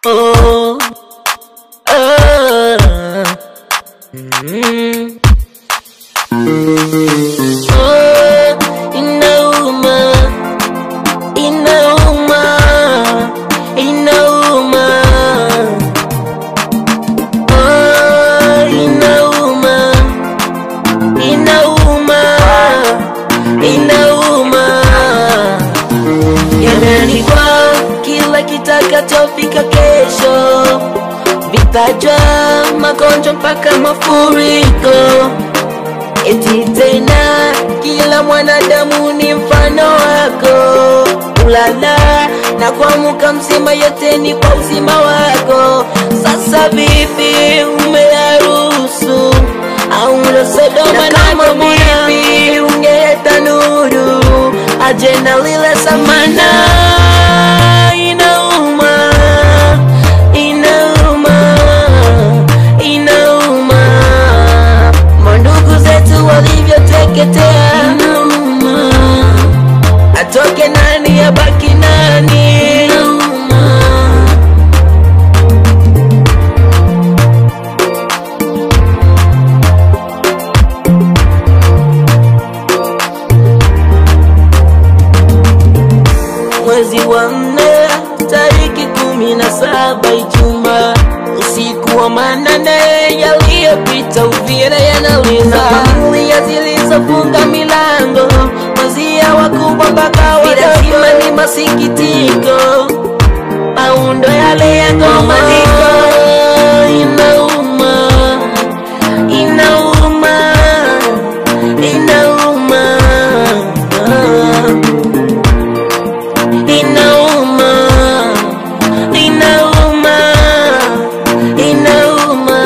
Oh, ah, mm. Oh, inauma, inauma, inauma. Oh, inauma, inauma, inauma. Yameandikwa kila kitakachofika kesho, vitajwa magonjwa mpaka mafuriko. Eti tena kila mwanadamu ni mfano wako, ulala na kuamka mzima, yote ni kwa uzima wako. Sasa vipi umeyaruhusu au ndo Sodoma na Gomora? Vipi ungeleta nuru aje na lile samana? Inauma, inauma, inauma mandugu zetu walivyoteketea, inauma. Atoke nani abaki nani? Inauma. mwezi wa nne tariki kumi na saba Ijumaa usiku wa manane yaliyopita Uvira yanaliza familia zilizofunga milango wazia wakubwa mpaka wadogo ni masikitiko maundo yale ya ngomaniko inauma inauma inauma inauma inauma inauma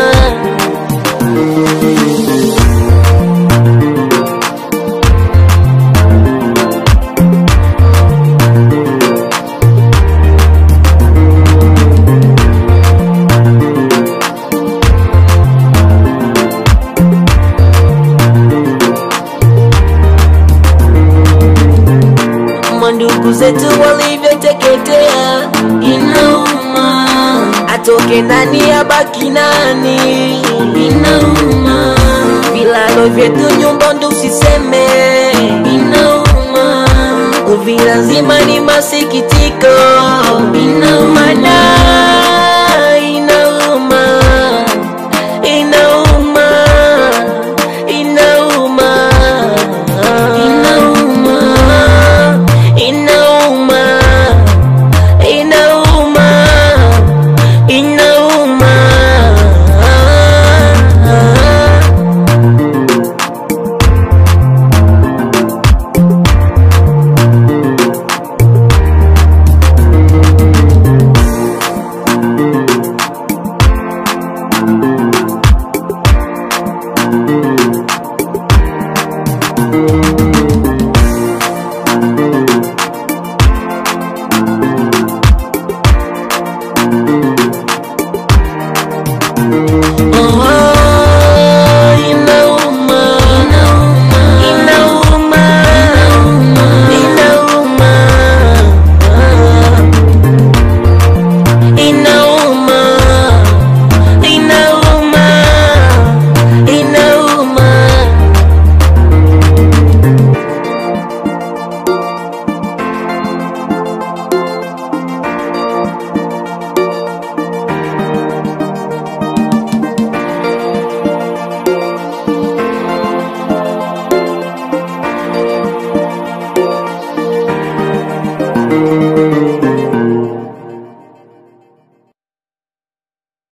mandugu zetu walivyoteketea, inauma. Atoke nani abaki nani? Inauma. Vilalo vyetu nyumba ndo usiseme, inauma. Uvira nzima ni masikitiko, inauma na inauma, inauma, inauma, inauma, inauma, inauma, inauma. Oh, inauma, inauma, inauma, inauma, inauma, inauma.